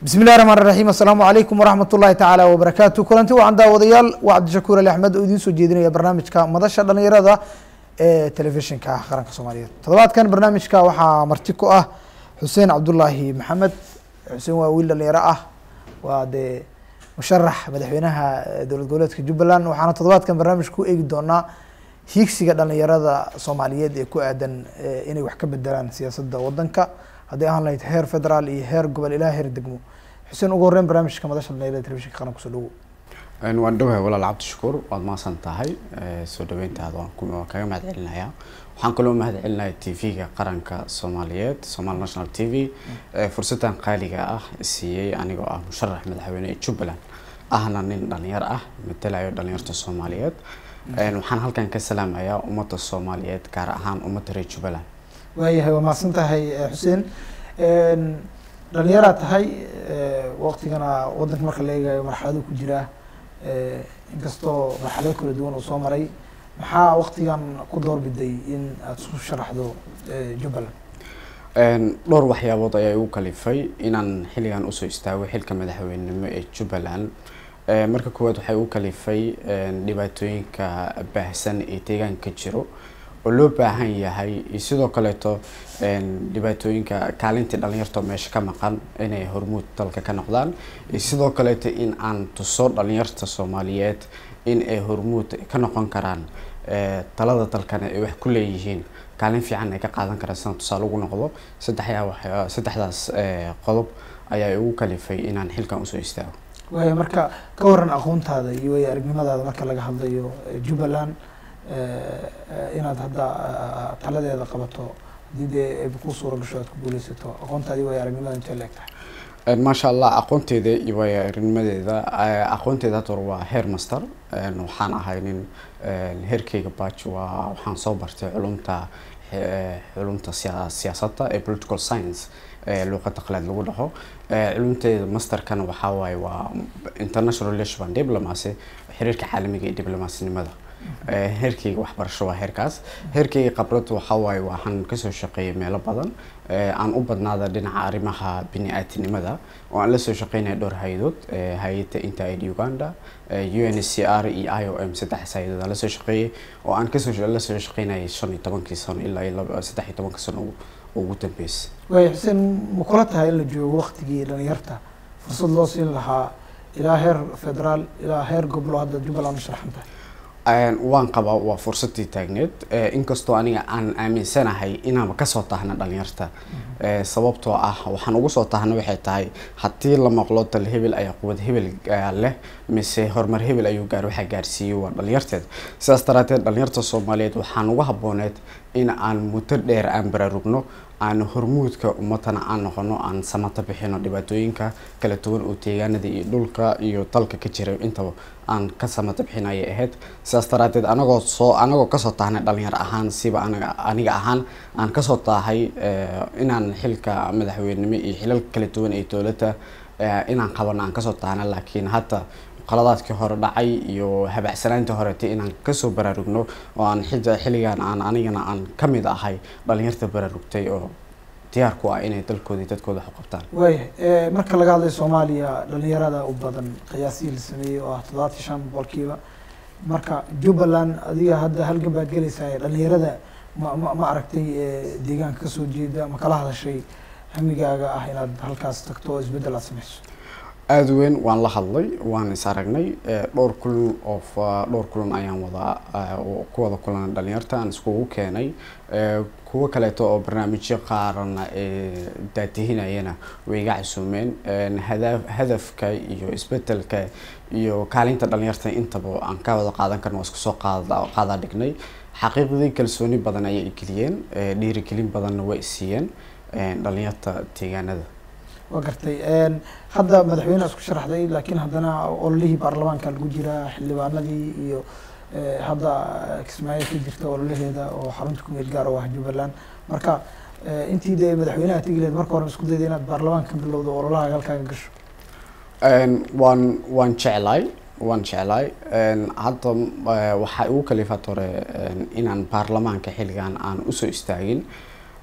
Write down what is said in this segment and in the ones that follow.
bismi illahi raxmaan raxiim assalaamu calaykum waraxmat ullahi tacaala wabarakaatu kulanti wacan daawadayaal waa cabdishakuur ali axmed oo idiin soo jeedinaya barnaamijka madasha dhalinyarada ee telefishinka qaranka soomaaliyeed toddobaadkan barnaamijka waxaa marti ku ah xuseen cabdullaahi maxamed xuseen waa wiil dhalinyaro ah waa dee musharax madaxweynaha dowlad goboleedka jubbaland waxaana toddobaadkan barnaamijka ku eegi doonaa hiigsiga dhalinyarada soomaaliyeed ee ku aadan inay wax ka bedelaan siyaasadda wadanka haddii ahaan lahayd heer federaal iyo heer gobol ilaa heer degmo xuseen ugu horreyn barnaamijka madasha dhalinyarada telefishinka qaranka kusoo dhawow waan dhowahay walaal cabdishakuur waad mahadsan tahay soo dhaweyntaada waan ku- waan kaga mahad celinayaa waxaan kaloo mahad celinayaa t v-ga qaranka soomaaliyeed somali national t v fursadan qaaliga ah siiyey anigoo ah musharax madaxweyne ee jubbaland ahna nin dhalinyar ah matalayo dhalinyarta soomaaliyeed waxaan halkan ka salaamayaa ummadda soomaaliyeed gaar ahaan ummadda reer jubbaland waayahay waa mahadsan tahay xuseen dhalinyaraa tahay waqtigana wadanka marka la eegayo marxalado ku jira inkastoo marxalado kala duwan uu soo maray maxaa waqtigan ku doorbiday in aada isku sharaxdo jubbaland dhowr waxyaabood ayaa igu kalifay inaan xilligan usoo istaago xilka madaxweynenimo ee jubbaland marka koowaad waxay igu kalifay dhibaatooyinka baahsan ee deegaanka jiro oo loo baahan yahay iyo sidoo kaleeto dhibaatooyinka kaalintii dhalinyarta meesha ka maqan inay hormuud dalka ka noqdaan iyo sidoo kaleeto in aan tuso dhalinyarta soomaaliyeed in ay hormuud ka noqon karaan talada dalkana ay wax ku leeyihiin kaalin fiican ay ka qaadan karaan sida tusaale ugu noqdo saddexyaa wax saddexdaas qodob ayaa igu kalifay inaan xilkan usoo istaago waaya marka ka waran aqoontaada iyo way aragnimadaada marka laga hadlayo jubbaland inaad hadda taladeeda qabato haddii dee ay ku suura gasho aad ku guuleysato aqoontaadi way aragnimada intee la eg tahay maasha allah aqoonteeda iyo waayo-aragnimadeeda aqoonteeda hadda hore waa heer master waxaan ahay nin heerkeyga baj waa waxaan soo bartay culumta culumta siya- siyaasadda ee political science luuqada qalaad lagu dhaho culumteeda masterkana waxaa waaye waa international relation and diplomacy xiriirka caalamiga iyo diblomasinimada heerkeyga waxbarasho waa heerkaas heerkeyga khibrad waxaa waaye waxaan kasoo shaqeeyay meelo badan aan u badnaada dhinaca arrimaha bini-aadinimada oo aan lasoo shaqeynaya dhowr hay-adood hay-adda intaid uganda u n c r iyo i o m saddex hay-adood aan lasoo shaqeeyay oo aan kasoo lasoo shaqeynayay shan iyo tobankii sano ilaa iyo laba- saddex iyo tobanka sano ugu- ugu dambeysay waaya xuseen ma kula tahay in la joogo waqtigii dhalinyarta fursad loo siin lahaa ilaa heer federaal ilaa heer goblo hadda jubbaland u sharaxan tahay waan qabaa waa fursadii taagneed inkastoo aniga aan aaminsanahay inaanba kasoo tahna dhalinyarta sababtoo ah waxaan ugu soo tahna waxay tahay haddii la maqlo dal hebel ayaa quwad hebel leh mise horumar hebel ayuu gaar waxaa gaarsiiyey waa dhalinyarteed sidaas daraateed dhalinyarta soomaaliyeed waxaan ugu habooneed in aan muddo dheer aan baraarugno aan hormuudka ummadana aan noqono aan samata bixino dhibaatooyinka kala duwan oo deegaanada iyo dhulka iyo dalka ka jira intaba aan ka samata bixin ayay ahayd sidaas daraateed anagoo soo anagoo kasoo tahnay dhalinyar ahaan siba anaga aniga ahaan aan kasoo taahay inaan xilka madaxweynenimo iyo xilal kala duwan ee dowladda inaan qabano aan kasoo taahna laakiin hadda qaladaadkii hore dhacay iyo habacsanaantii horetay inaan kasoo baraarugno oo aan xija xilligan aan anigana aan kamid ahay dhalinyarta baraarugtay oo diyaar ku ah inay dalkooda iyo dadkooda wax u qabtaan waaya marka laga hadlayo soomaaliya dhalinyarada u badan qiyaasihii la sameeyey oo ah toddobaatan shan boqolkiiba marka jubbaland adiga hadda halgan baad gelaysaa dhalinyarada ma ma ma aragtay deegaanka kasoo jeeda ma kala hadashay hamigaaga ah inaad halkaas tagto oo isbeddel aad sameyso aada weyn waan la hadlay waan is aragnay dhowr kulan oo dhowr kulan ayaan wada ku wada kulan dhalinyarta aan iskugu keenay kuwo kaleeto oo barnaamijyo qaarana ee daadihinayana way iga casuumeen hada hadafka iyo isbedelka iyo kaalinta dhalinyarta intaba aan ka wada qaadan karno waa isku soo qaada qaadaa dhignay xaqiiqdii kalsooni badan ayay igeliyeen dhiirigelin badanna way isiiyeen dhalinyarta deegaanada waa gartay hadda madaxweyne isku sharaxday laakiin haddana ololihii baarlamaanka lagu jiraa xildhibaanadii iyo hadda kismaayo ka jirta ololaheeda oo xarunta ku meel gaar oo ah jubbaland marka intii dee madaxweynaha tegi lahayd marka hore isku dayda inaad baarlamaanka ka bilowdo ololaha halkaaga gasho waan waan jeclaay waan jeclaay hadda waxaa igu kalifaad hore inaan baarlamaanka xilligan aan usoo istaagin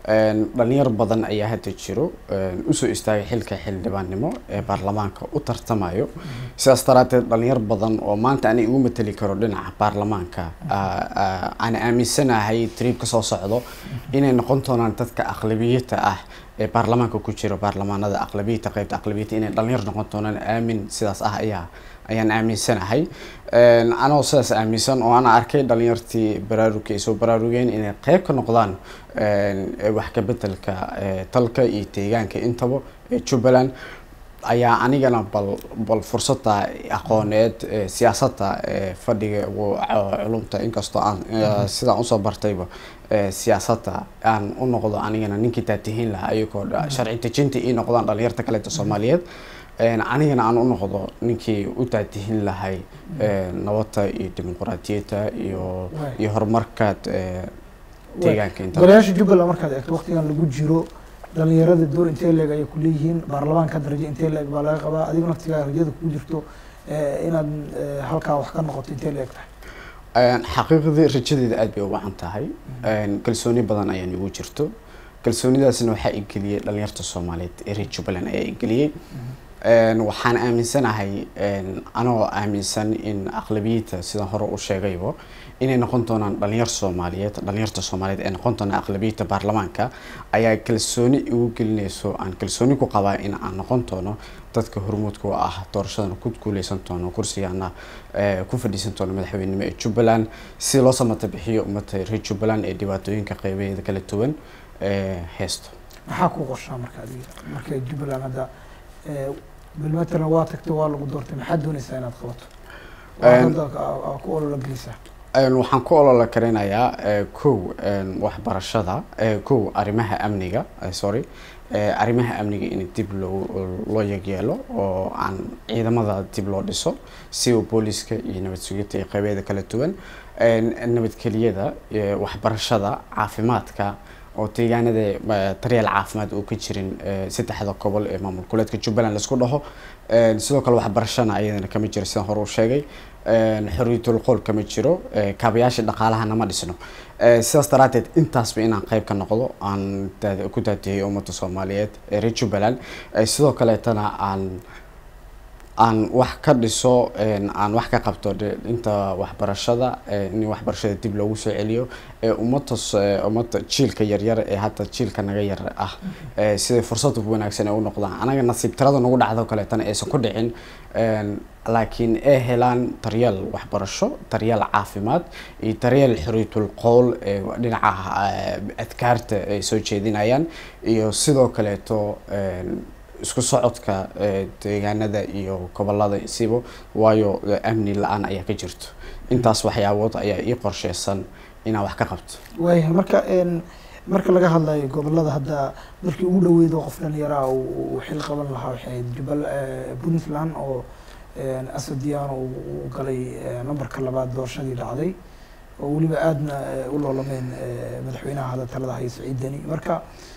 dhalinyar badan ayaa hadda jiro usoo istaagay xilka xildhibaannimo ee baarlamaanka u tartamayo sidaas daraateed dhalinyar badan oo maanta ani igu mateli karo dhinaca baarlamaanka aan aaminsanahay triibka soo socdo inay noqon doonaan dadka aqlabiyata ah ee baarlamaanka ku jiro baarlamaanada aqlabiyata qaybta aqlabiyata inay dhalinyar noqon doonaan aamin sidaas ah ayaa ayaan aaminsanahay anoo sidaas aaminsan oo ana arkay dhalinyartii baraarugka ay soo baraarugeen inay qeyb ka noqdaan wax ka bedelka talka iyo deegaanka intaba ee jubbaland ayaa anigana bal bal fursada aqooneed siyaasadda fadhiga culumta inkastoo aan sidaan usoo bartayba siyaasadda aan u noqdo anigana ninkii taatihiin lahaa ayagoo sharci dejinta ii noqdaan dhalinyarta kaleeta soomaaliyeed anigana aan u noqdo ninkii u taatihin lahay nabadda iyo dimuquraadiyadda iyo iyo horumarka deegaanka inta golayaasha jubbaland markaad eegto waqtigan lagu jiro dhalinyarada door intee leeg ayay ku leeyihiin baarlamaanka darajo intee leeg baa laga qabaa adiga naftigaa rajada kugu jirto inaad halkaa wax ka noqoto intee leeg tahay xaqiiqdii rajadeeda aad bay u wacan tahay kalsooni badan ayaan igu jirto kalsoonidaasna waxaa igeliyey dhalinyarta soomaaliyeed ee reer jubbaland ayaa igeliyey waxaan aaminsanahay anoo aaminsan in aqlabiyadda sidaan hore u sheegayba inay noqon doonaan dhalinyar soomaaliyeed dhalinyarta soomaaliyeed ee noqon doonaan aqlabiyadda baarlamaanka ayaa kalsooni igu gelinayso aan kalsooni ku qabaa in aan noqon doono dadka hormuudka u ah doorashadana ku guuleysan doono kursigaana ku fadhiisan doono madaxweynenimo ee jubbaland si loo samata bixiyo ummadda reer jubbaland ee dhibaatooyinka qeybaheeda kala duwan heesto maxaa ku qorshaa marka adiga marka jubbaland hadda bilmatalan waa tagtay waa lagu doortay maxaad doonaysaa inaad qabato hadda ku olola gelisaa waxaan ku olola karinayaa kow waxbarashada kow arrimaha amniga sorry arrimaha amniga in dib loo loo yegyeelo oo aan ciidamada dib loo dhiso si uu booliska iyo nabad sugidda iyo qeybeeda kala duwan nabadgeliyada waxbarashada caafimaadka oo deegaanada daryeel caafimaad uu ka jirin saddexda gobol ee maamul goboleedka jubbaland laisku dhaho sidoo kale waxbarashana ayadana kama jiro sidaan hore u sheegay xorriyatul qool kama jiro kaabayaasha dhaqaalahana ma dhisno sidaas daraateed intaasba inaan qeyb ka noqdo aan ku daadiyay ummadda soomaaliyeed ee reer jubbaland sidoo kaleetana aan aan wax ka dhiso aan wax ka qabto inta waxbarashada in waxbarashada dib loogu soo celiyo ee ummadda ummadda jiilka yaryar ee hadda jiilka naga yar ah siday fursad wanaagsan ay u noqdaan anaga nasiib tirada nagu dhacdo kaleetana aysan ku dhicin laakiin ay helaan daryeel waxbarasho daryeel caafimaad iyo daryeel xoriyatul qowl ee dhinaca adkaarta ay soo jeedinayaan iyo sidoo kaleeto isku socodka deegaanada iyo gobolada isiba waayo amni la-aan ayaa ka jirto intaas waxyaabood ayaa ii qorsheysan inaan wax ka qabto waaya marka marka laga hadlayo gobolada hadda markii ugu dhaweydo qof dhalinyaraha uu xil qaban lahaa waxay ahayd jubal puntland oo asadiano uu galay nambarka labaad doorashadii dhacday oo weliba aadna u loolameen madaxweynaha hadda talada haya saciid deni marka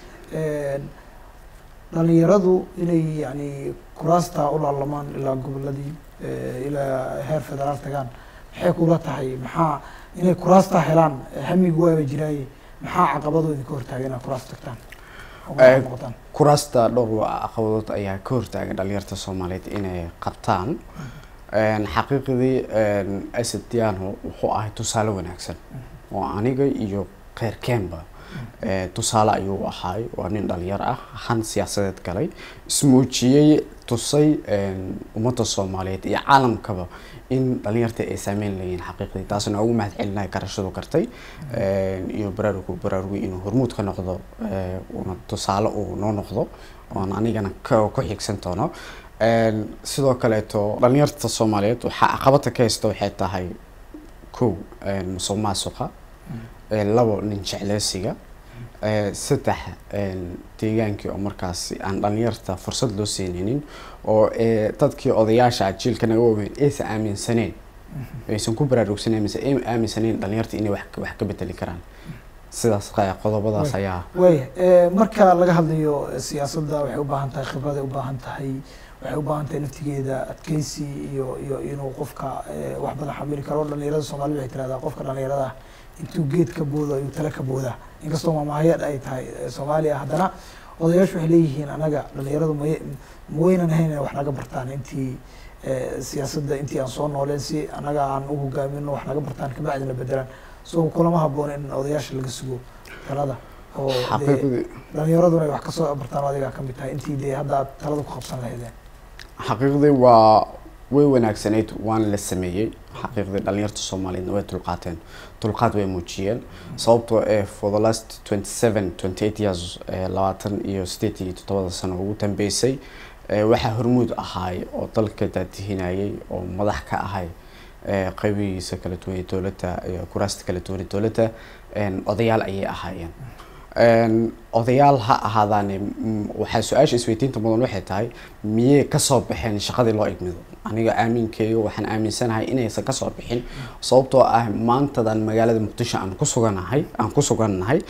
dhalinyaradu inay yani kuraasta u laalamaan ilaa goboladii ilaa heer federaal tagaan maxay kula tahay maxaa inay kuraasta helaan hamigu waaba jiraaye maxaa caqabadooda ka hortaaga inaad kuraas tagtaan noqotaan kuraasta dhowr caqabadood ayaa ka hortaagan dhalinyarta soomaaliyeed inay qabtaan xaqiiqdii asad diano wuxuu ahay tusaale wanaagsan oo aniga iyo keyrkeenba tusaale ayuu ahaay waa nin dhalinyar ah han siyaasadeed galay ismuujiyey tusay ummadda soomaaliyeed iyo caalamkaba in dhalinyarta ay saameyn leeyihin xaqiiqdii taasna ugu mahad celinaya garashadu kartay iyo baraarugu baraarugay inuu hormuud ka noqdo una tusaale uu noo noqdo oon anigana ku xigsan doono sidoo kaleeto dhalinyarta soomaaliyeed waxaa caqabada ka haysta waxay tahay kow musuq maasuqa labo nin jecleysiga saddex deegaankii oo markaasi aan dhalinyarta fursad loo siinaynin oo dadkii odayaasha jiilka naga waaweyn aysan aaminsaneen aysan ku baraarugsaneyn mise ay aaminsaneen dhalinyarta inay wax wax ka bedeli karaan sidaas qodobadaas ayaa waaya marka laga hadlayo siyaasadda waxay u baahan tahay khibraday u baahan tahay waxay u baahan tahay naftigeeda adkeysi iyo iyo inuu qofka wax badan xamili karo dhalinyarada soomaalida waxay tirahdaa qofka dhalinyarada intuu geed ka boodo ayuu tale ka boodaa inkastoo maamahayad ay tahay eh, soomaaliya haddana odayaashu waxay leeyihiin anaga dhalinyaradu may ma weynan ahayn inay wax naga bartaan intii eh, siyaasadda intii aan soo nooleen si anaga aan u hogaamino wax naga bartaan kabacdina bedelaan so kulama haboon in odayaasha laga sugo talada oo dee xaqiiqdii dhalinyaraduna ay wax kasoo bartaan oo adigaa kamid tahay intii dee hadda aad talada ku qabsan lahaydeen xaqiiqdii waa way wanaagsanayd waana la sameeyey xaqiiqdii dhalinyarta soomaaliyeedna way dulqaateen dulqaad way muujiyeen sababtoo ee for the last twenty seven twenty eight years ee labaatan iyo sideed iyo toddobada sano ugu dambeysay ee waxaa hormuud ahaay oo dalka daadihinayay oo madax ka ahay ee qaybihiisa kala duwan ee dowladda iyo kuraasta kala duwan ee dowladda een, odayaal ayay ahaayeen Een, odayaal ha ahaadaane mm, waxaa su-aasha isweydiinta mudan waxay tahay miyey kasoo baxeen shaqadii loo igmido aniga aaminkeyga waxaan aaminsanahay inaysan kasoo bixin sababtoo ah maantadan magaalada muqdisho aan ku suganahay aan ku sugannahay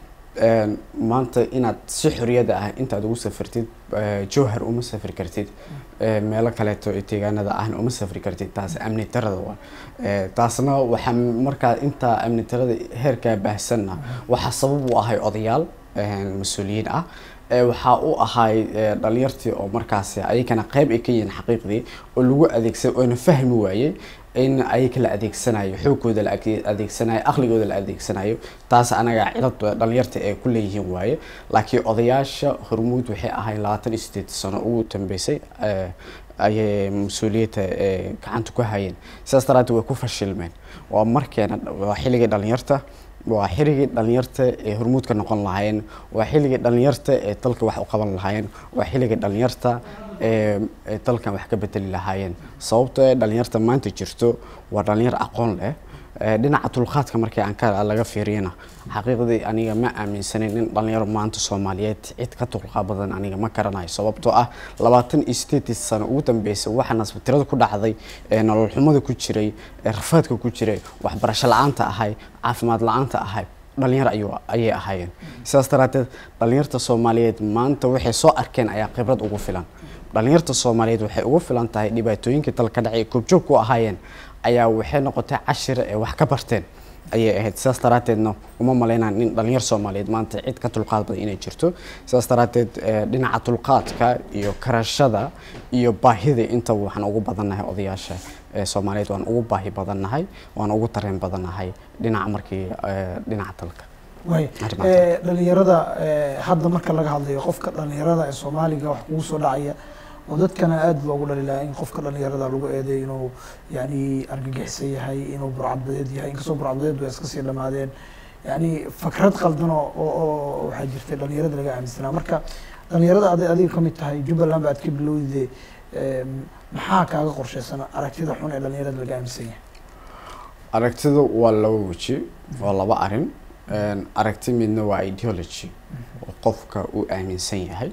een, maanta inaad si xoriyada ah intaad ugu safartid eh, jowhar uma safri kartid eh, meelo kaleeto ee deegaanada ahna uma safri kartid taas amni darada waa Eh, taasna waxaa markaa intaa amni darada heerkaa baahsanna waxaa sabab u ahay odayaal eh, mas-uuliyiin ah Eh, waxaa u ahay eh, dhalinyartii oo markaasi ayagana qayb ay ka yihiin xaqiiqdii oo lagu adeegsan oona fahmi waayey in ayaga la adeegsanayo xoogooda la ade- adeegsanayo aqligooda la adeegsanayo taas anaga cilad dhalinyarta ee ku leeyihiin waaye laakiin odayaasha hormuud waxay ahayn labaatan iyo sideed sano ugu dambeysay eh, ayay mas-uuliyadda eh, gacanta ku hayeen sidaas daraaddeed way ku fashilmeen waa markeena waa xilligii dhalinyarta waa xilligii dhalinyarta ee hormuudka noqon lahaayeen waa xilligii dhalinyarta ee dalka wax u qaban lahaayeen waa xilligii dhalinyarta ee ee dalkan wax ka bedeli lahaayeen sababtoo ee dhalinyarta maanta jirto waa dhalinyar aqoon leh ee dhinaca dulqaadka markii aan ka laga fiiriyana xaqiiqdii aniga ma aaminsanin in dhalinyaro maanta soomaaliyeed cid ka dulqaad badan aniga ma garanayo sababtoo ah labaatan iyo sideedii sano ugu dambeysay waxaa nasbatirada ku dhacday ee nolol xumada ku jiray ee rafaadka ku jiray waxbarasho la-aanta ahay caafimaad la-aanta ahay dhalinyar ayuu ayay ahaayeen sidaas daraaddeed dhalinyarta soomaaliyeed maanta waxay soo arkeen ayaa khibrad ugu filan dhalinyarta soomaaliyeed waxay ugu filan tahay dhibaatooyinkii dalka dhacay ee koobjoog ku ahaayeen ayaa waxay noqotay cashir ee wax ka barteen ayay ahayd sidaas daraaddeedna uma malaynaan in dhalinyar soomaaliyeed maanta cid ka dulqaad badan inay jirto sidaas daraaddeed eh, dhinaca dulqaadka iyo karashada iyo baahida intaba waxaan ugu badannahay odayaasha ee soomaaliyeed waan ugu baahi badannahay waan ugu dareen badannahay dhinaca markii eh, dhinaca dalka waay Arrimaha Eh, dhalinyarada eh, hadda marka laga hadlayo qofka dhalinyarada ee soomaaliga wax kugu soo dhacaya oo dadkana aad loogu dhaliilaa in qofka dhalinyarada lagu eedeyo inuu yani argagixisan yahay inuu burcadbadeed yahay inkastoo burcadbadeed way iska sii dhamaadeen yani fakrad qaldan oo oo- oo waxaa jirtay dhalinyarada laga aaminsanaa marka dhalinyarada aday adiga ka mid tahay jubbaland ba aad ka bilowde eh, maxaa kaaga qorshaysan aragtida xun ee dhalinyarada laga aaminsan yahay aragtidu waa laba weji waa laba arin Een, aragti midna waa ideology oo qofka uu aaminsan yahay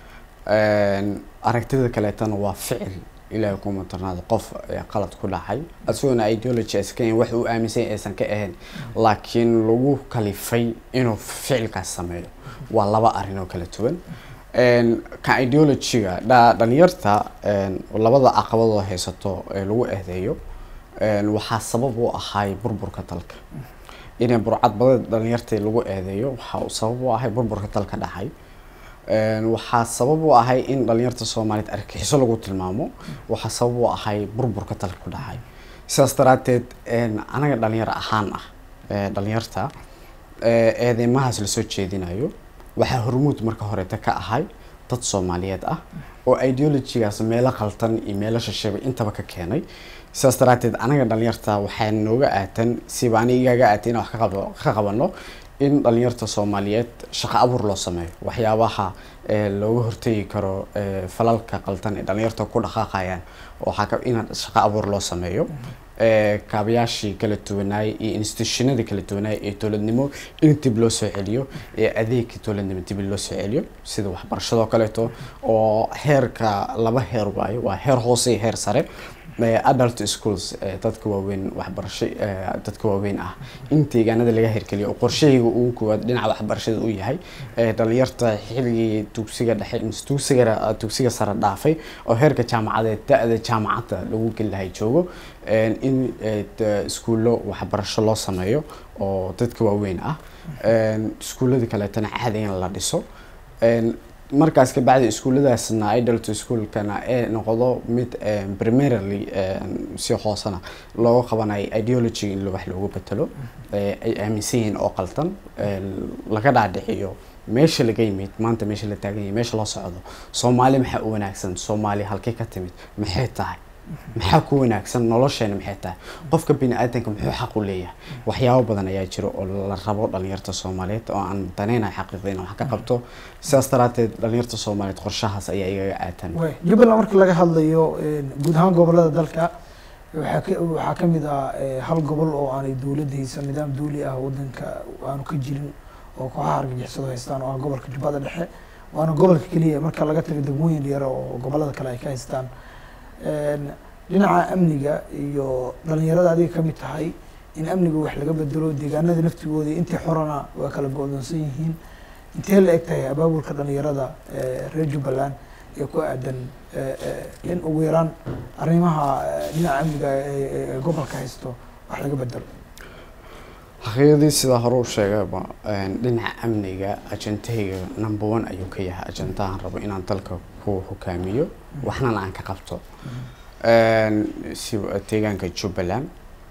Een, aragtida kaleetana waa ficil ilaahay kuma darnaada qof ee qalad ku dhacay isagoona ideology iska yahin wax uu aaminsan yahay aysan ka ahayn laakiin lagu kalifay inuu ficilkaas sameeyo waa laba arin oo kala duwan Een, ka ideologyga dha- dhalinyarta een, labada caqabadoo haysato ee lagu eedeeyo een, waxaa sabab u ahay burburka dalka inay burcad badan dhalinyartii lagu eedeeyo waxaa uu sabab u ahay burburka dalka dhacay Een, waxaa sabab u ahay in dhalinyarta soomaaliyeed argagixiso lagu tilmaamo waxaa sabab u ahay burburka dalka ku dhacay sidaas daraaddeed een, anaga dhalinyar ahaan ah ee dhalinyarta ee eedeymahaas lasoo jeedinayo waxaa hormuud marka horeeta ka ahay dad soomaaliyeed ah oo ideologygaas meelo qaltan iyo meelo shisheeba intaba ka keenay sidaas daraaddeed anaga dhalinyarta waxaa nooga aatan siba aniga igaaga aatay inaan wax ka qabo- ka qabano in dhalinyarta soomaaliyeed shaqo abuur loo sameeyo waxyaabaha ee looga hortegi karo ee falalka qaldan ee dhalinyarta ku dhaqaaqayaan waxaa ka in shaqo abuur loo sameeyo ee kaabayaashii kala duwanaay iyo institutionadii kala duwanaay ee dowladnimo in dib loo soo celiyo ee adeegka dowladnimo dib loo soo celiyo sida waxbarashadoo kaleeto oo heerka laba heer waayo waa heer hoose iyo heer sare eh, adult schools eh, dadka waaweyn waxbarasho eh, dadka waaweyn ah in deegaanada laga hirgeliyo oo qorshahayga ugu koowaad dhinaca waxbarashada uu yahay eh, dhalinyarta xilligii dugsiga dhexe mise dugsiga dugsiga sare dhaafay oo heerka jaamacadeed da-da jaamacadda lagu geli lahay joogo en, in eh, d- iskuullo waxbarasho loo sameeyo oo dadka waaweyn ah En, iskuulladii kaleetana caadi in la dhiso En, markaas kabacdi iskuulladaasna adult schoolkana ee noqdo mid em, primarily em, si hoosena looga qabanayo ideology in wax loogu betelo ee ay aaminsan yihiin oo qaldan en, laga dhaadhiciyo meesha laga yimid maanta meesha la taagan yahay meesha loo socdo soomaali maxaa u wanaagsan soomaali halkay ka timid maxay tahay maxaa ku wanaagsan nolosheena maxay tahay qofka bini aadanka muxuu xaq u leeyahay waxyaabo badan ayaa jiro oo la rabo dhalinyarta soomaaliyeed oo aan danaynayo xaqiiqda inaan wax ka qabto sidaas daraateed dhalinyarta soomaaliyeed qorshahaas ayaa igaga aatan way jubbaland marka laga hadlayo een, guud ahaan gobolada dalka waxaa ka waxaa ka mid ah eh, hal gobol oo aanay dowladda haysan nidaam dawli ah wadanka aanu ka jirin oo kooxaha argagixisadu haystaan oo ah gobolka jubbada dhexe waana gobolka keliya marka laga tago degmooyin yar oo gobolada kale ay ka haystaan Een, dhinaca amniga iyo dhalinyarada adiga ka mid tahay in amniga wax laga bedelo deegaanada naftigooda intii xorana waa kala go-doonsan yihiin intee la eg tahay abaabulka dhalinyarada ee reer jubbaland ee ku aadan ee, ee, in ugu yaraan arrimaha ee, dhinaca amniga ee ee- ee gobolka haysto wax laga bedelo xaqiiqdii sidaa hore u sheegayba een, dhinaca amniga ajentahayga number one ayuu ka yahay ajendahan rabo inaan dalka ku hogaamiyo waxnana aan ka qabto Een, si deegaanka jubbaland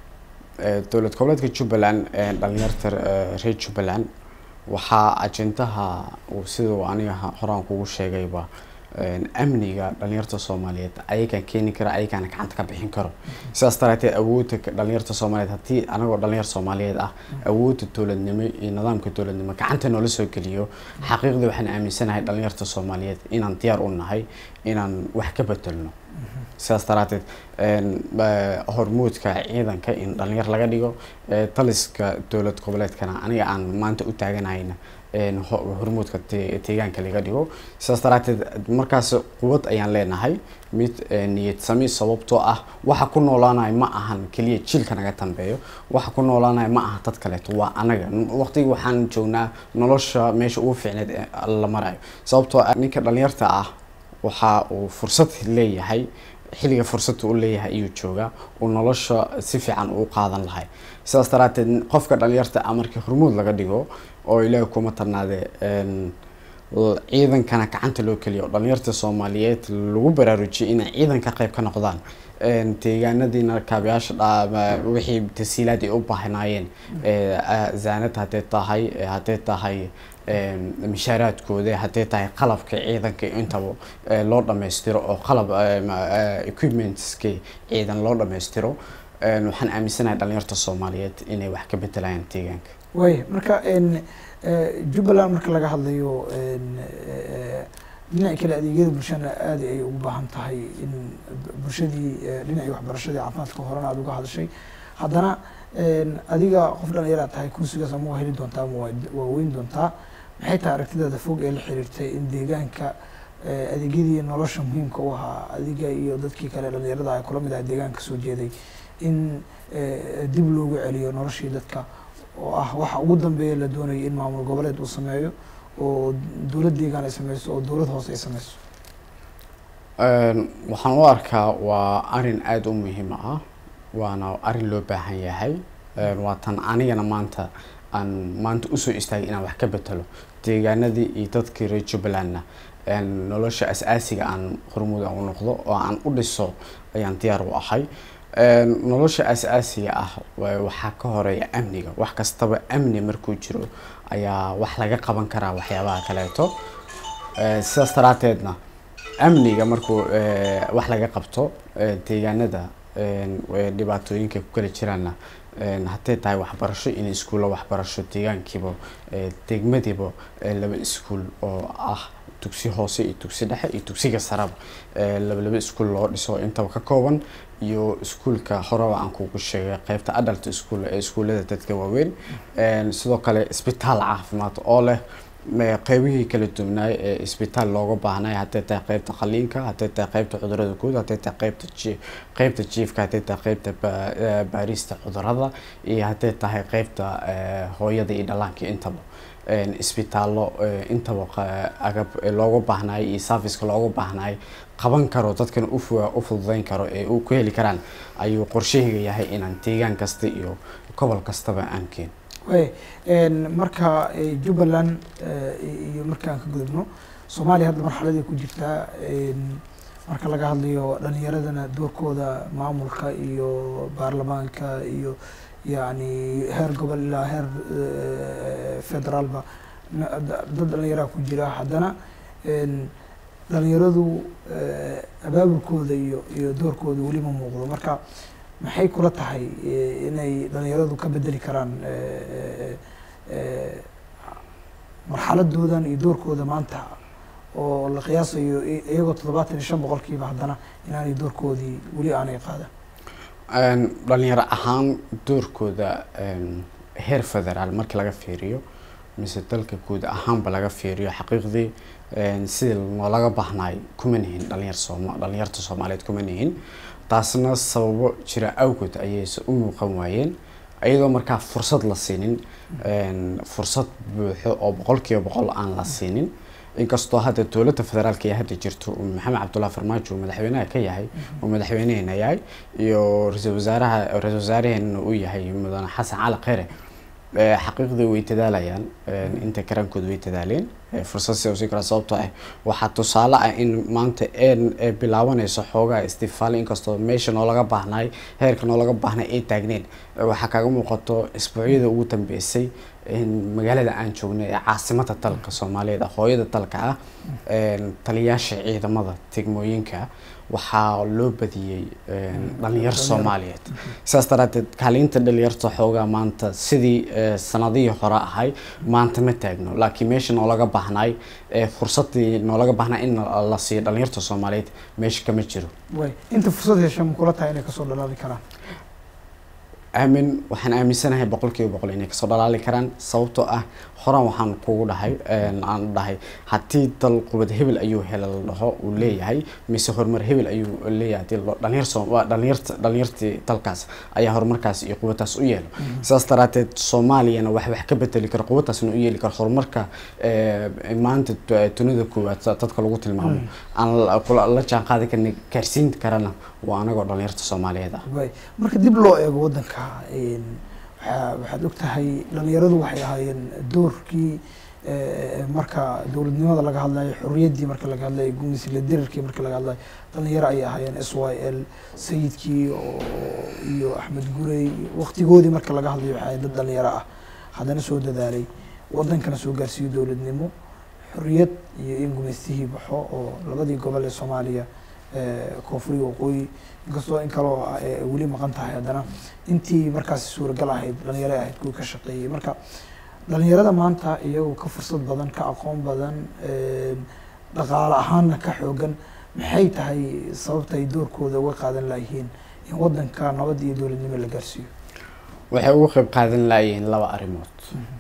ee, dowlad goboleedka jubbaland ee, dhalinyarta ee, reer jubbaland waxaa ajendaha uu siduu aniga ha- horaan kugu sheegayba een, amniga dhalinyarta soomaaliyeed ayagaan keeni kara ayagaana gacanta ka bixin karo sidaas daraateed awoodda ka- dhalinyarta soomaaliyeed haddii anagoo dhalinyar soomaaliyeed ah awoodda dowladnimo iyo nidaamka dowladnimo gacanta noola soo geliyo xaqiiqdii waxaan aaminsanahay dhalinyarta soomaaliyeed inaan diyaar u nahay inaan wax ka bedelno sidaas daraateed een, ba- hormuudka ciidanka in dhalinyar laga dhigo ee, taliska dowlad goboleedkana aniga aan maanta u taaganahayna een, ho- hormuudka de- deegaanka laga dhigo sidaas daraateed markaas quwad ayaan leenahay mid ee, niyad sami sababtoo ah waxa ku noolaanayo ma ahan keliya jiilka naga dambeeyo waxa ku noolaanayo ma aha dad kaleeto waa anaga waqtigi waxaan joognaa nolosha meesha ugu fiicneed ee la marayo sababtoo ah ninka dhalinyarta ah waxa uu fursad leeyahay xilliga fursadda u leeyahay ayuu joogaa uu nolosha si fiican u qaadan lahay sidaas daraateed qofka dhalinyarta ah markii hormuud laga dhigo oo ilaahi kuma tarnaade een, l- ciidankana gacanta loo keliyo dhalinyarta soomaaliyeed lagu baraarujiyay inay ciidanka qayb ka noqdaan een, deegaanadiina kaabayaasha dha- wixii tasiilaad ay u baahnaayeen ee, ah, zaanad haddee tahay ee, haddee tahay een, mishaaraadkooda haddee tahay qalabka ciidanka intaba ee, loo dhammaystiro oo qalab ee, ma- ee, equipmentski ciidan loo dhammaystiro een, waxaan aaminsanahay dhalinyarta soomaaliyeed inay wax ka bedelayaan deegaanka way marka een, ee, jubbaland marka laga hadlayo een, ee, dhinaca kale adeegyada bulshana aad ay ugu baahan tahay in bulshadii ee, dhinacii waxbarashadii caafimaadka horena aad uga hadashay haddana een, adiga qof dhalinyara tahay kursigaas ama waa heli doontaa ama waa- waa weyn doontaa maxay tahay aragtidaada fog ee la xiriirtay in deegaanka ee, adeegyadii nolosha muhiimka u ahaa adiga iyo dadkii kale dhalinyarada ay kula mid ahay deegaanka soo jeeday in ee, dib loogu celiyo noloshii dadka oo ah waxa ugu dambeeya la doonayay in maamul goboleed uu sameeyo oo dowlad deegaan ay sameyso oo dowlad hoose ay sameyso Een, waxaan u arkaa waa arin aada u muhiim ah waana arin loo baahan yahay Een, waa tan anigana maanta aan maanta usoo istaagay inaan wax ka betelo deegaanadii iyo dadkii reer jubbalandna een, nolosha asaasiga aan hormuud aan u noqdo oo aan u dhiso ayaan diyaar u ahay Een, nolosha asaasiga ah wa- waxaa ka horeeya amniga wax kastaba amni markuu jiro ayaa wax laga qaban karaa waxyaabaha kaleeto Ee, sidaas daraateedna amniga markuu ee, wax laga qabto ee, deegaanada een, ee, dhibaatooyinka ku kala jiraanna een, haddee tahay waxbarasho in iskuulla waxbarasho deegaankiiba ee, degmadiiba ee, laba iskuul oo ah dugsi hoose iyo dugsi dhexe iyo dugsiga saraba ee, laba laba iskuul loo dhiso intaba ka kooban iyo iskuulka horeba aan kugu sheegay qaybta adult school ee iskuullada dadka waaweyn Een, sidoo kale isbitaal caafimaad oo leh me- qeybihii kala duwanaay ee isbitaal looga baahnay hadday tahay qeybta qaliinka hadday tahay qeybta cudurada guud hadday tahay qeybta ji- qeybta jiifka hadday tahay qeybta ba- eh, baarista cudurada iyo hadday tahay qeybta eh, hooyada iyo dhallaanka intaba een, isbitaallo eh, intaba qa- agab eh, looga baahnaay iyo serviceka looga baahnaay qaban karo dadkan u fu- u fududeyn karo ee u ku heli karaan ayuu qorshahayga yahay inaan deegaan kasta iyo gobol kastaba aan keeno way een, marka eh, jubbaland eh, iyo markaan ka gudubno soomaaliya hadda marxaladay ku jirtaa een, marka laga hadlayo dhalinyaradana doorkooda maamulka iyo baarlamaanka iyo yacni heer gobol ilaa heer eh, federaalba na- da- dad dhalinyaraha ku jira haddana een, dhalinyaradu eh, abaabulkooda iyo iyo doorkooda weli ma muuqdo marka maxay kula tahay eh, inay dhalinyaradu ka bedeli karaan eh, eh, marxaladoodan iyo doorkooda maanta oo la qiyaasayo i- iyagoo toddobaatan iyo shan boqolkiiba haddana inaanay doorkoodii weli aanay qaadan Een, dhalinyaro ahaan doorkooda een, heer federaal markii laga fiiriyo mise dalka guud ahaanba laga fiiriyo xaqiiqdii een, sidii noolaga baahnaay kuma nihin dhalinyar sooma dhalinyarta soomaaliyeed kuma nihin taasna sababo jira awgood ayayse u muuqan waayeen iyadoo markaa fursad la siinin een, fursad buuxo oo boqolkiiba boqol aan la siinin inkastoo hadda dowladda federaalka ee hadda jirto uu maxamed cabdullahi farmaajo uu madaxweynaha ka yahay uu madaxweyneheena yahay iyo ra-iisul wasaaraha ra-iisul wasaaraheena uu yahay mudane xasan cali kheyre ee, xaqiiqdii way dadaalayaan een, inta karaankooda way dadaaleen ee, fursad si usii kara sababtoo ah waxaa tusaale ah in maanta een ee bilaabanayso xoogaa istifaali inkastoo meesha noolaga baahnay heerka noolaga baahnay ay taagneen ee, waxaa kaaga muuqato isbuucyada ugu dambeysay in magaalada aan joognay ee caasimada dalka soomaaliyeed ah, hooyada dalka ah een, taliyaasha ciidamada degmooyinka waxaa loo badiyey een, dhalinyar soomaaliyeed sidaas daraadeed kaalinta dhalinyarta xoogaa maanta sidii eh, sanadihii hore ahay maanta ma taagno laakiin meesha noolaga baahnay ee fursadii noolaga baahnay in la la siiyo dhalinyarta soomaaliyeed meesha kama jiro way inta fursad hesha ma kula tahay inay kasoo dhalaali karaan aamin waxaan aaminsanahay boqolkiiba boqol inay kasoo dhalaali karaan sababtoo ah horaan waxaan kugu dhahay een, aan dhahay haddii dal qubad hebel ayuu hela la dhaho uu leeyahay mise horumar hebel ayuu leeyahay hadii la dhaho, dhalinyar soo waa dhalinyarta dhalinyartii dalkaas ayaa horumarkaas iyo qubadtaas u yeelo sidaas daraateed soomaaliyana wax wax ka bedeli karo qubadtaasna u yeeli karo horumarka ee, maanta du- dunida koowaad sa- dadka lagu tilmaamo aan la- kula- la jaan qaadi karna gaarsiin karana waa anagoo dhalinyarta soomaaliyeed ah way marka dib loo eego waddanka een, waxaa- waxaad og tahay dhalinyaradu waxay ahaayeen doorkii eh, marka dowladnimada laga hadlayo xorriyaddii marka laga hadlayo gumisla dirarkii marka laga hadlayo dhalinyaro ayay ahaayeen s y l sayidkii oo iyo axmed gurey waqtigoodii marka laga hadlayo waxay ahayd dad dhalinyaro ah haddana soo dadaalay waddankana soo gaarsiiyo dowladnimo xorriyad iyo in gumaystihii baxo oo labadii gobol ee soomaaliya eh, koonfuriga waqooyi inkastoo in kaloo eh, weli maqan tahay haddana intii markaasi suuragal ahayd dhalinyaro ahayd kuwii ka shaqeeyey marka dhalinyarada maanta iyagoo ka fursad badan ka aqoon badan een, dhaqaale ahaanna ka xoogan maxay tahay sababta ay doorkooda uga qaadan layihiin in waddanka nabad iyo dowladnimo la gaarsiiyo waxay uga qayb qaadan laayeen laba arrimood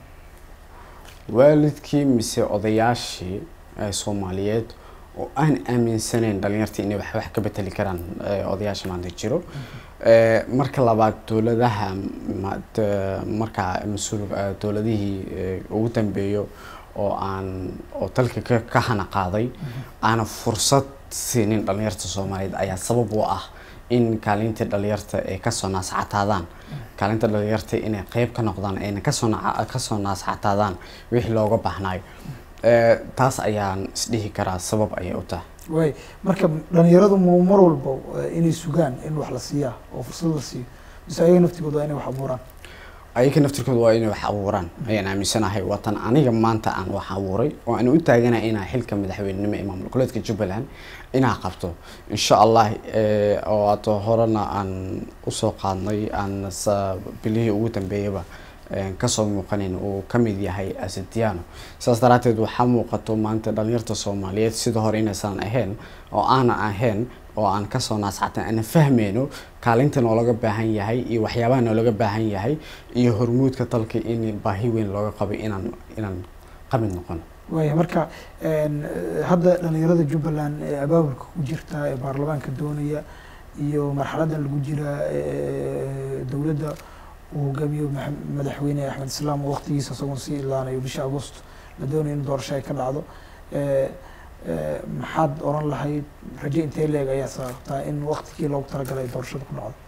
waalidkii mise odayaashii ee soomaaliyeed oo aan aaminsanayn dhalinyarta inay wax wax ka beteli karaan ee, odayaasha maanta jiro Ee, marka labaad dowladaha ma- de- markaa mas-uul eh, dowladihii eh, ugu dambeeyo oo aan oo dalka ka ka hana qaaday aana fursad siinin dhalinyarta soomaaliyeed ayaa sabab u ah in kaalintii dhalinyarta ay kasoo naascataadaan kaalinta dhalinyarta inay qeyb ka noqdaan ayna kasoo naca- kasoo naascataadaan wixii looga baahnayo Ee, taas ayaan isdhihi karaa sabab ayay u tahay way marka dhalinyaradu mu mar walba eh, inay sugaan in wax la siiyaa oo fursad la siiyo mise ayaga naftigooda waa inay wax abuuraan ayaga naftirkooda waa inay wax abuuraan ayaan aaminsanahay waatan aniga maanta aan wax abuuray oo aan u taaganahay inaa xilka madaxweynenimo ee maamul goboleedka jubbaland inaa qabto insha allah eh, oo aad horena aan usoo qaadnay aan sa- bilihii ugu dambeeyaba eh, kasoo muuqanin uu ka mid yahay asadiano sidaas daraateed waxaa muuqato maanta dhalinyarta soomaaliyeed sida hore inaysan ahayn oo aanan ahayn oo aan kasoo naascatan aan fahmeyno kaalinta noolaga baahan yahay iyo waxyaabaha noolaga baahan yahay iyo hormuudka dalka in baahi weyn looga qabay inaan inaan qamid noqono waaya marka een, eh, hadda dhalinyarada jubbaland ee abaabulka ku jirta ee baarlamaanka doonaya iyo marxaladan lagu jira ee dowladda uu hogaamiyo maxa- madaxweyne axmed islaam oo waqtigiisa isagoon sii ilaanayo bisha agost la doonayo in doorasho ay ka dhacdo ee, ee, maxaad oran lahayd rajo intee leeg ayaa sababtaa in waqtigii loogu talagalay ay doorashada ku dhacdo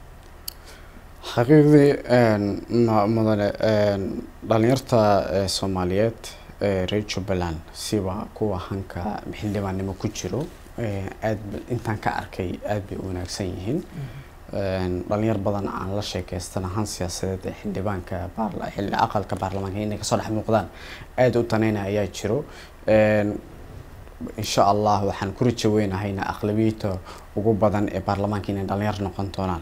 xaqiiqdii een, ma- mudane een, dhalinyarta ee soomaaliyeed ee reer jubbaland siba kuwa hanka xildhibaannimo ku jiro ee aad ba- intaan ka arkay aad bay u wanaagsan yihiin Een, dhalinyar badan aan la sheekaystana han siyaasadeed ee xildhibaanka baarla- xilli aqalka baarlamaanka inay kasoo dhex muuqdaan aad u taneyna ayaa jiro Een, insha allah waxaan ku rajo weynahayna aqlabiyada ugu badan ee baarlamaanka inay dhalinyar noqon doonaan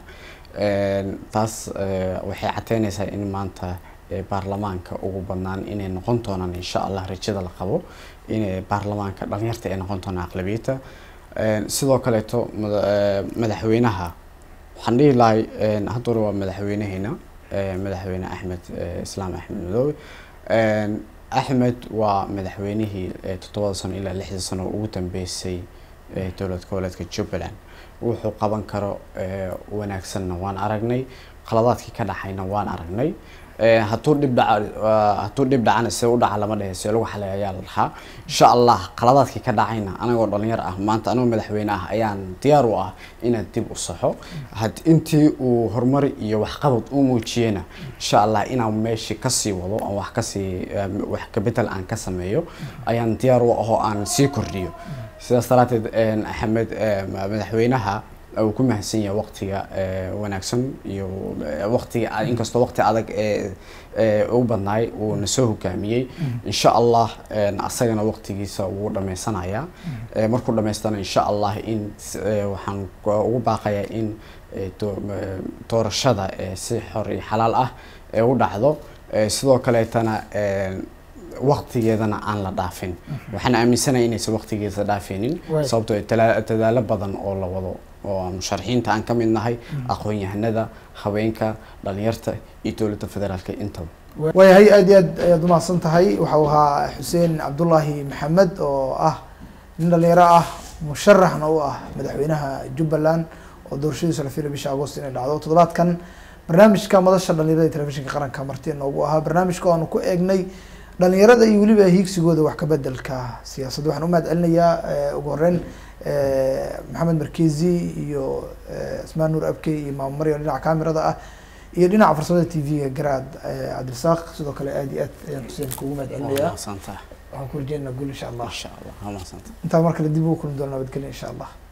Een, taas eh, waxay cateynaysaa in maanta eh, baarlamaanka ugu badnaan inay noqon doonaan insha allah rajada la qabo inay baarlamaanka dhalinyarta ay noqon doonaan aqlabiyada Een, sidoo kaleeto mada- eh, madaxweynaha waxaan dhihi lahay een, hadda hore waa madaxweynaheena eh, madaxweyne axmed eh, islaam axmed madoobe Een, axmed waa madaxweynihii eh, toddobada sano ilaa lixda sano ugu dambeysay eh, dowlad goboleedka jubbaland wuxuu qaban karo eh, wanaagsanna waan aragnay qaladaadkii ka dhacayna waan aragnay Eh, hadduu dhib dhaca ah, hadduu dhib dhacana see u dhaca lama dhehe see lagu xalay ayaa la dhahaa insha allah qaladaadkii ka dhacayna anagoo dhalinyar ah maanta anagoo madaxweyne ah ayaan diyaar u ah inaan dib u saxo had intii uu horumar iyo waxqabad u muujiyena insha allah inaan meeshii kasii wado aan wax kasii eh, wax kabedel aan ka sameeyo ayaan diyaar u ah oo aan sii kordhiyo sidaas daraateed een, axmed eh, ma- madaxweynaha uu ku mahadsan yahay waqtiga eh, wanaagsan iyo eh, waqtiga a- inkastoo waqti adag ee ee u badnaay uu na soo hogaamiyey insha allah een, asagana waqtigiisa wuu dhammaysanayaa Eh, markuu dhammaystana insha allah in s- eh, waxaan ku- ugu baaqayaa in eh, doo- eh, doorashada eh, si xor iyo xalaal ah ee u dhacdo Eh, sidoo kaleetana een, waqtigeedana aan la dhaafin waxaan aaminsanahay inaysan waqtigeeda dhaafinin Waay. sababtoo ah tala- dadaalo badan oo la wado oo musharaxiinta aan ka mid nahay aqoon-yahanada haweenka dhalinyarta iyo dowladda federaalka intaba waayahay aad iyo aad ayaad umahadsan tahay waxau ahaa xuseen cabdullaahi maxamed oo ah nin dhalinyaro ah musharaxna u ah madaxweynaha jubbaland oo doorashadiisu la filay bisha agost inay dhacdo toddobaadkan barnaamijka madasha dhalinyarada ee telefishinka qaranka marti inoogu ahaa barnaamijka oo aanu ku eegnay dhalinyarada iyo weliba hiigsigooda wax ka bedelka siyaasadda waxaan u mahad celinayaa eh, ugu horeyn eh, maxamed markezi iyo eh, ismaan nuur abkey iyo maamo maryan dhinaca kaamirada ah iyo dhinaca farsamada t v-ga garaad eh, cabdirasaaq sidoo kale aad iyo aad ayaan xuseen kugu mahad celinayaa mahadsantaha waxaan ku rajeynaa guul insha allah insha allah waa mahadsantaha intaa mar kale dib ugu kulmi doona nabadgelya insha allah